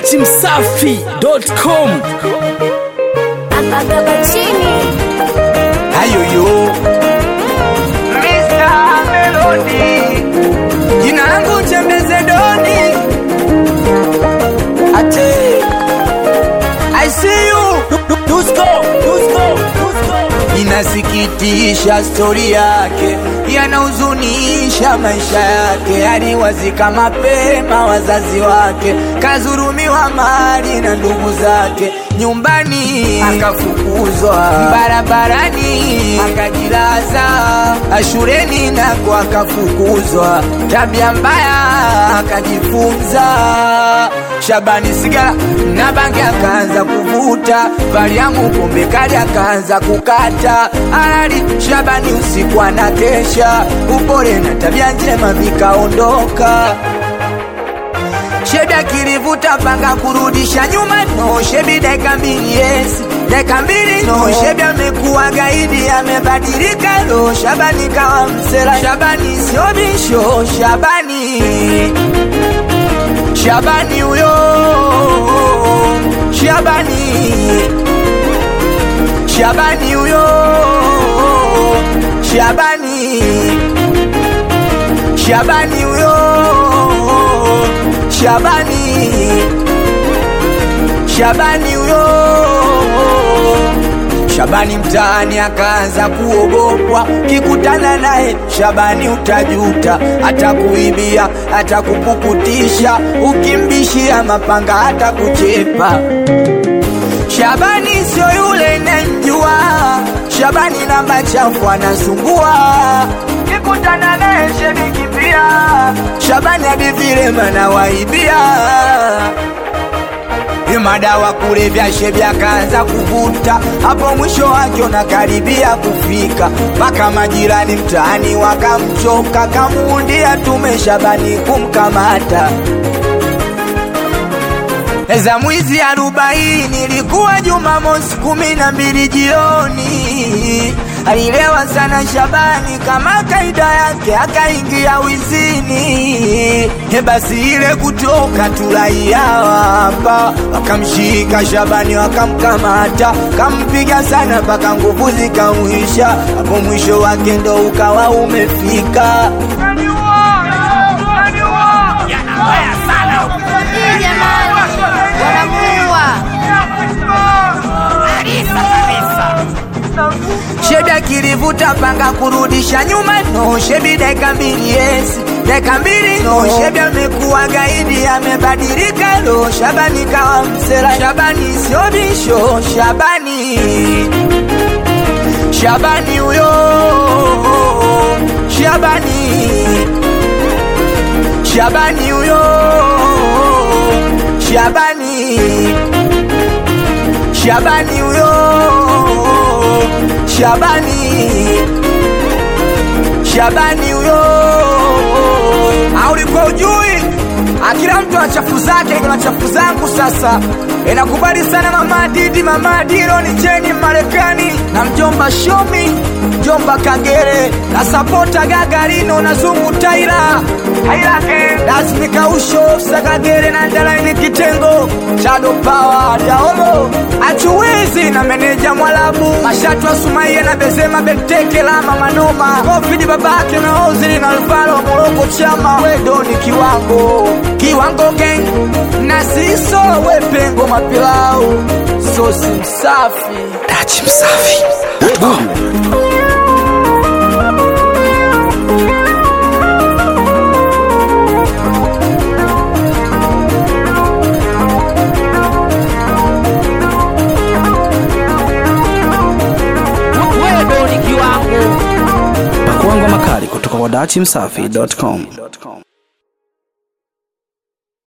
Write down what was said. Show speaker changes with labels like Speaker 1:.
Speaker 1: dachimsafi.com
Speaker 2: Akabeba chini
Speaker 3: Ayoyo Mr. Melody Jina langu Chembeze Doni Ate I see you Dusko Dusko Dusko Inasikitisha stori yake yanahuzunisha maisha yake, aliwazika mapema wazazi wake, kazurumiwa mali na ndugu zake, nyumbani akafukuzwa, barabarani akajilaza, shuleni nako akafukuzwa, tabia mbaya akajifunza. Shabani sigara na bangi akaanza kuvuta, Mariamu pombe kali akaanza kukata, alali Shabani usiku anakesha, upole na tabia njema vikaondoka. Sheda kilivuta panga kurudisha nyuma no shebi dakika mbili yes dakika mbili no shebi amekuwa gaidi amebadilika lo Shabani kawa msela Shabani sio bisho Shabani Shabani huyo Shabani Shabani huyo Shabani Shabani huyo Shabani Shabani huyo Shabani mtaani akaanza kuogopwa, kikutana naye Shabani utajuta, atakuibia, atakupukutisha, ukimbishia mapanga atakuchepa. Shabani sio yule namjua, Shabani namba chafu anasumbua, kikutana naye shenikimbia, Shabani hadi vile mana waibia madawa kulevya shebi akaanza kuvuta, hapo mwisho wake unakaribia kufika, mpaka majirani mtaani wakamchoka, kamuundia tume Shabani kumkamata za mwizi arobaini ilikuwa Jumamosi kumi na mbili jioni. Alilewa sana Shabani kama kaida yake, akaingia wizini. He, basi ile kutoka tulaia hapa, wakamshika Shabani wakamkamata, kampiga sana mpaka nguvu zikamwisha, hapo mwisho wake ndo ukawa umefika.
Speaker 2: Hii jamani Wanamuua
Speaker 3: Sheda kilivuta panga kurudisha nyuma no shebi dakika mbili yes dakika mbili no shebi amekuwa gaidi amebadilika lo Shabani kawa msela Shabani sio bisho Shabani Shabani huyo Shabani Shabani huyo Shabani Shabani huyo Shabani Shabani huyo aulikuwa ujui akila mtu ana chafu zake kuna chafu zangu sasa inakubali sana mama Didi mama Diro ni cheni Marekani na mjomba Shomi mjomba Kagere na sapota Gagarino na Zungu Taira lazimika usho Sakagere na Ndalaini kitengo Chado Power Daolo achuwezi na meneja Mwalabu Mashatu wa Sumaia na Bezema Benteke Lama Manoma Kofidi babake na Ozili na Alvaro wa Moroko Chama Wedo ni kiwango Kiwango gang na siso wepengo mapilau Sosi msafi
Speaker 1: dachimsafi.com pakuangwa makali kutoka kwa dachimsafi.com